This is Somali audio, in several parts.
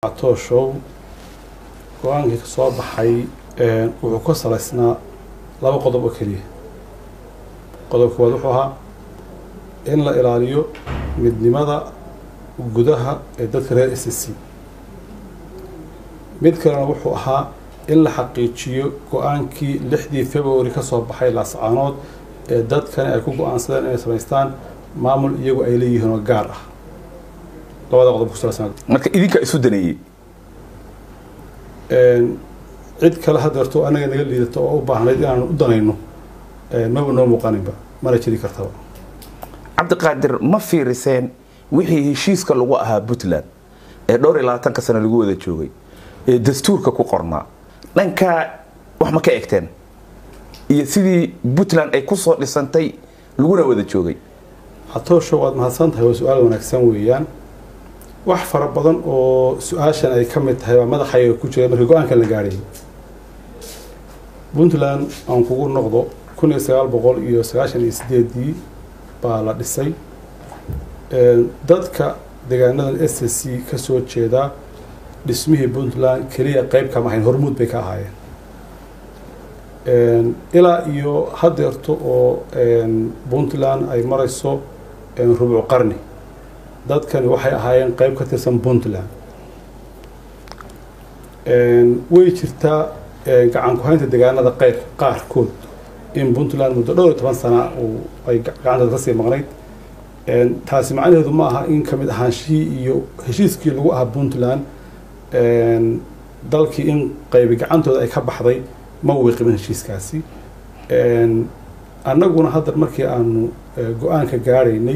tooshow go-aankii ka soo baxay wuxuu ka salaysnaa laba qodob oo keliya qodob koowaad wuxuu ahaa in la ilaaliyo midnimada gudaha ee dadka reer s c mid kalena wuxuu ahaa in la xaqiijiyo go-aankii lixdii february ka soo baxay laascaanood ee dadkani ay ku go-aansadeen inay samaystaan maamul iyagu ay leeyihiin oo gaar ah labada qodob kusalaysan marka idinka isu daneeyey cid kale hadeerto anaga naga liidato oo u baahnayd inaanu u danayno maba noo muuqaninba mana jiri kartaba cabdiqaadir ma fiiriseen wixii heshiiska lagu ahaa puntland ee dhowr iyo labaatanka sano lagu wada joogay ee dastuurka ku qornaa dhankaa wax ma ka egteen iyo sidii puntland ay kusoo dhisantay laguna wada joogay hatoosho waad mahadsan tahay waa su-aal wanaagsan weeyaan wax fara badan oo su-aashan ay ka mid tahay waa madaxayga ku jira markii go-aankan la gaadhay puntland aan kugu noqdo kun iyo sagaal boqol iyo sagaashan iyo sideedii baa la dhisay dadka deegaanadan s c ka soo jeedaa dhismihii puntland keliya qeyb kama ahayn hormuud bay ka ahaayeen ilaa iyo hadeerto oo puntland ay marayso rubuc qarni dadkani waxay ahaayeen qeyb ka tirsan puntland way jirtaa gacan ku-haynta deegaanada qeyr qaarkood in puntland muddo dhowr iyo toban sana ay gacanteeda kasii maqnayd taasi macnaheedu ma aha in kamid ahaanshihii iyo heshiiskii lagu ahaa puntland dalkii in qeybi gacantooda ay ka baxday ma wiiqimin heshiiskaasi annaguna hadda markii aanu go-aanka gaadhaynay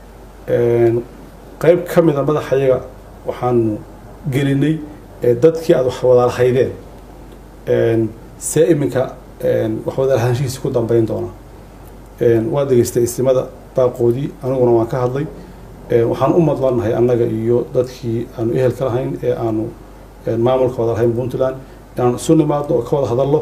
qeyb ka mida madaxayaga waxaanu gelinay dadkii aada wax wadaalahaydeen see iminka wax wadaalahaanshihiisi ku dambeyn doona waa degeystay istimada baaqoodii aniguna waan ka hadlay waxaan u madlanahay annaga iyo dadkii aanu ehelka lahayn ee aanu maamulka wada lahayn puntland inaanu isu nimaadno oo ka wada hadallo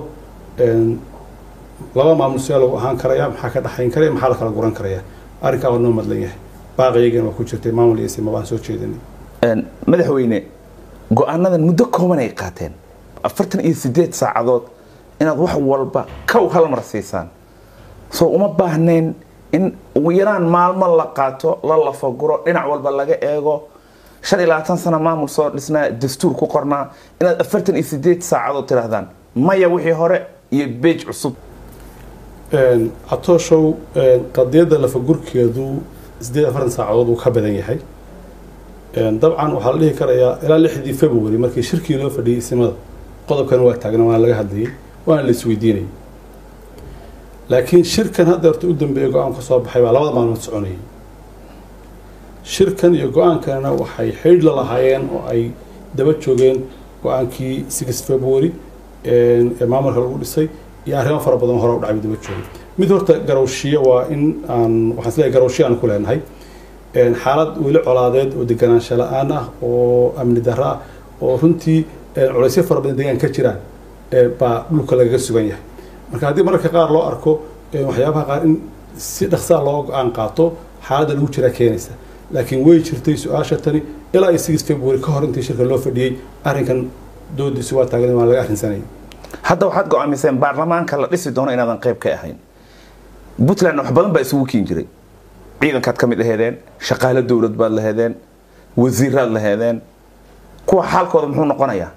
laba maamul see lagu ahaan karaya maxaa ka dhexayn karaya maxaa la kala guran karaya arrinkaa waa noo madlan yahay baaqiyagana waa ku jirtay maamul iyo isima baan soo jeedinay madaxweyne go-aanadan muddo kooban ay qaateen afartan iyo sideed saacadood inaad wax walba kow hal mar siisaan soo uma baahnayn in ugu yaraan maalmo la qaato la lafaguro dhinac walba laga eego shan iyo labaatan sano maamul soo dhisnaa dastuur ku qornaa inaad afartan iyo sideed saacadood tidhaahdaan maya wixii hore iyo beej cusub catooshow qadiyadda lafagurkeedu sideed afartan saacadood uu ka badan yahay dabcan waxaa la dhihi karayaa ilaa lixdii february markii shirkii loo fadhiyey isimada qodobkan waa taagna waana laga hadlayay waana la isweydiinayay laakiin shirkan haddeerta u dambeeyay go-aan ka soo baxay baa labada maalmood soconayay shirkan iyo go-aankanna waxay xidh la lahaayeen oo ay daba joogeen go-aankii six february ee maamulka lagu dhisay iyo arrimo fara badan hore u dhacay daba joogay mid horta garowshiyo waa in aan waxaan isleeyahay garowshiyo aan ku leenahay xaalad weli colaadeed oo deganaansho la-aan ah oo amni darro ah oo runtii culaysyo fara badan deegaan ka jiraan baa dhulka lagaga sugan yahay marka haddii mararka qaar loo arko waxyaabaha qaar in si dhaqsaa loo go-aan qaato xaaladda lagu jiraa keenaysa laakiin way jirtay su-aasha tani ilaa iyo six february ka hor intii shirka loo fadhiyey arrinkan doodiisu waa taagan waan laga arrinsanayay hadda waxaad go-aamiseen baarlamaanka la dhisi doono inaadan qayb ka ahayn puntland wax badan baa isugu kiin jiray ciidankaad ka mid aheedeen shaqaale dowlad baad laheedeen wasiiraad laheedeen kuwa xaalkooda muxuu noqonayaa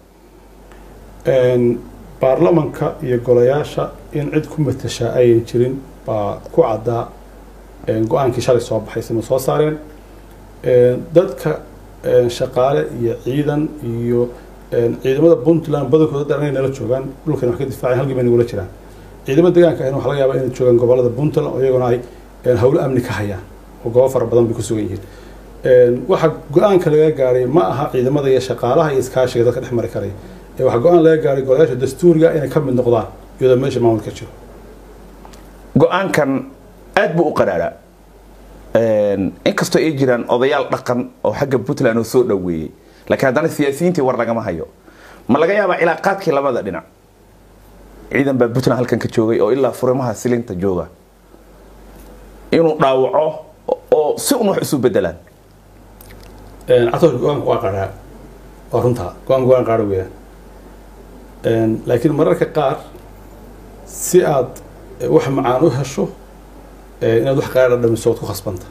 baarlamanka iyo golayaasha in cid ku matashaa ayan jirin baa ku caddaa go-aankii shalay soo baxay sima soo saareen dadka shaqaale iyo ciidan iyo ciidamada puntland badankooda dhan inay nala joogaan dhulkan wax ka difaaceen halkii bay nagula jiraan ciidamada deegaanka ahna waxa laga yaabaa inay joogaan gobolada puntland oo iyaguna ay howlo amni ka hayaan oo goobo fara badan bay ku sugan yihiin waxa go-aanka laga gaaray ma aha ciidamada iyo shaqaalaha iyo iskaashiga dadka dhex mari karaya waxaa go-aan laga gaaray golayaasha dastuuriga inay ka mid noqdaan iyadoo meesha maamulka jiro go-aankan aad buu u qaraaraa inkastoo ay jiraan odayaal dhaqan oo xagga puntland oo soo dhoweeyey laakiin haddana siyaasiyiintii war lagama hayo ma laga yaabaa cilaaqaadkii labada dhinac ciidan baa puntland halkan ka joogay oo ilaa furimaha silinta jooga inuu dhaawaco oo si un wax isu bedelaan catorka go-aanka waa qaraa waa runtaa go-aan go-aan qaadho weeyaan laakiin mararka qaar si aad wax macaan u hesho inaad wax qaadha dhamiso ood ku khasbanta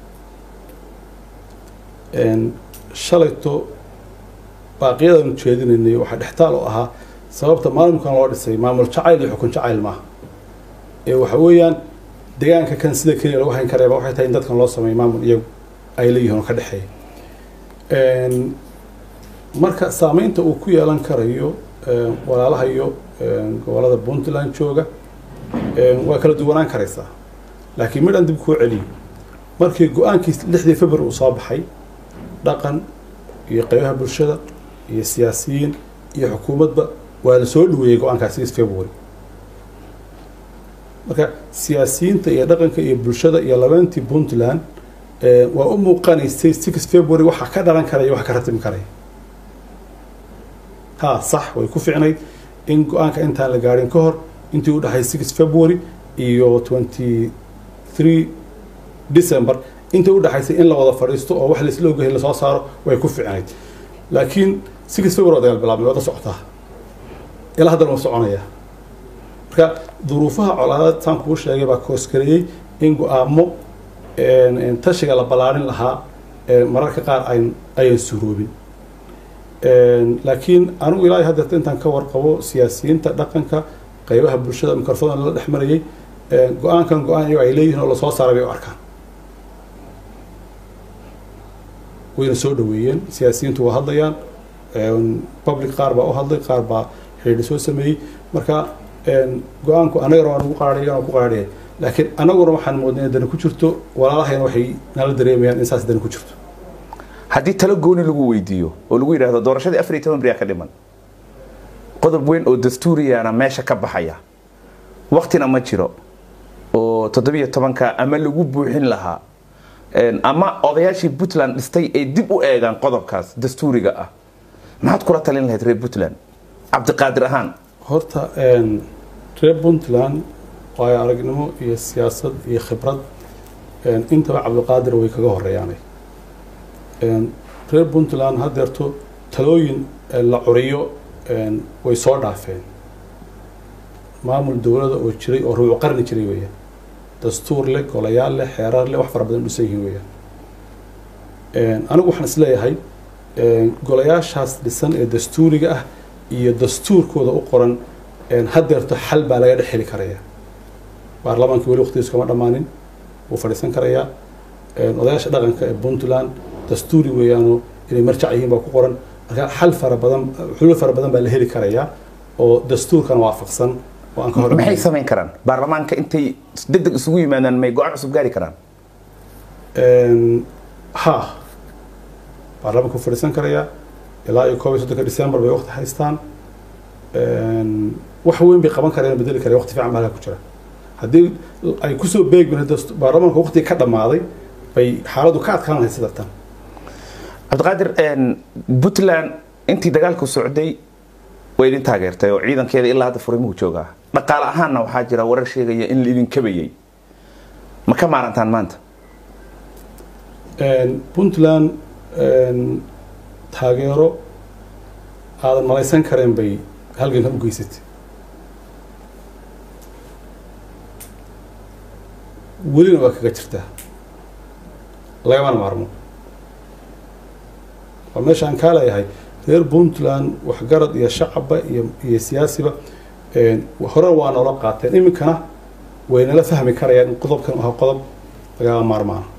shalayto baaqiyadaan ujeedinaynay waxaa dhextaal oo ahaa sababta maamulkan loo dhisay maamul jacayl iyo xukun jacayl maaha ee waxa weeyaan deegaanka kan sida keliya lagu hayn kareeba waxay tahay in dadkan loo sameeyo maamul iyagu ay leeyihiin oo ka dhexeeya marka saameynta uu ku yeelan karayo walaalaha iyo gobolada puntland jooga waa kala duwanaan karaysaa laakiin midhan dib kuu celiyo markii go-aankii lixdii february uu soo baxay dhaqan iyo qaybaha bulshada iyo siyaasiyiin iyo xukuumadba waa la soo dhaweeyey go-aankaas six february marka siyaasiyiinta iyo dhaqanka iyo bulshada iyo labeentii puntland waa u muuqanaysay six february waxa ka dhalan karaya wax ka ratimi karaya ha sax way ku ficnayd in go-aanka intaan la gaadhin ka hor intii u dhaxay six february iyo twenty three december inta u dhaxaysay in la wada fadhiisto oo wax laisla ogahay lasoo saaro way ku ficnayd laakiin six february waa dagaal bilaabmay wada socotaa ilaa haddana waa soconaya marka duruufaha colaadad saan kuu sheegay baa koosgareeyey in go-aamo tashiga la ballaarin lahaa mararka qaar ayan suroobin laakiin anigu ilaahay haddeerta intaan ka warqabo siyaasiyiinta dhaqanka qaybaha bulshada mikrofon lala dhex marayay go-aankan go-aan iyago ay leeyihiin oo lasoo saaray bay u arkaan wayna soo dhaweeyeen siyaasiyiintu waa hadlayaan public qaar baa u hadlay qaar baa xidhiidhi soo sameeyey marka go-aanku annagana waa nagu qaadhayan oo ku qaadhaya laakiin annaguna waxaan moodnay in dani ku jirto walaalahayna waxay nala dareemayaan in saas dani ku jirto haddii talo gooni lagu weydiiyo oo lagu yidhaahdo doorashadii afar iyo toban beriyaa ka dhiman qodob weyn oo dastuuriyana meesha ka baxaya waktina ma jiro oo toddobiyo tobanka ama lagu buuxin lahaa ama odayaashii puntland dhistay ay dib u eegaan qodobkaas dastuuriga ah maxaad kula talin lahayd reer puntland cabdiqaadir ahaan horta reer puntland waayo aragnimo iyo siyaasad iyo khibrad intaba cabdiqaadir way kaga horeeyaanay reer puntland haddeerto talooyin la curiyo way soo dhaafeen maamul dowlada oo jiray oo ruucu qarni jiray weeyaan dastuur leh golayaal leh xeerar leh wax fara badan dhisan yihiin weeyaan anigu waxaan isleeyahay golayaashaas dhisan ee dastuuriga ah iyo dastuurkooda u qoran haddeerto xal baa laga dhex heli karaya baarlamaankii weli waqtigiisu kama dhammaanin wuu fadhiisan karayaa odayaasha dhaqanka ee puntland dastuuri weeyaanoo inay marjac yihiin baa ku qoran marka xal fara badan xulul fara badan baa la heli karayaa oo dastuurkana waafaqsan oo aan ka hor maxay samayn karaan baarlamaanka intay deg deg isugu yimaadaan may go-aan cusub gaari karaan ha baarlamaanka wuu fadhiisan karayaa ilaa iyo koob iyo soddonka december bay waqti haystaan wax weyn bay qaban kareen bedeli kareen waqti fiican baa halkaa ku jira haddii ay kusoo beegmin baarlamaanka waqtiga ka dhammaaday bay xaaladdu ka adkaan lahayd sida tan cabdiqaadir puntland intii dagaalku socday way idin taageertay oo ciidankeeda ilaa hadda furimuhu joogaa dhaqaale ahaanna waxaa jira warar sheegaya in laidin kabayay ma ka maarantaan maanta puntland taageero aadan malaysan kareen bay halgankan u geysatay welina waa kaga jirtaa lagamana maarmo waa meesha aan kaa leeyahay reer puntland waxgarad iyo shacabba iyo iyo siyaasiba hore waa noola qaateen iminkana way nala fahmi karayaan in qodobkan aha qodob lagama maarmaana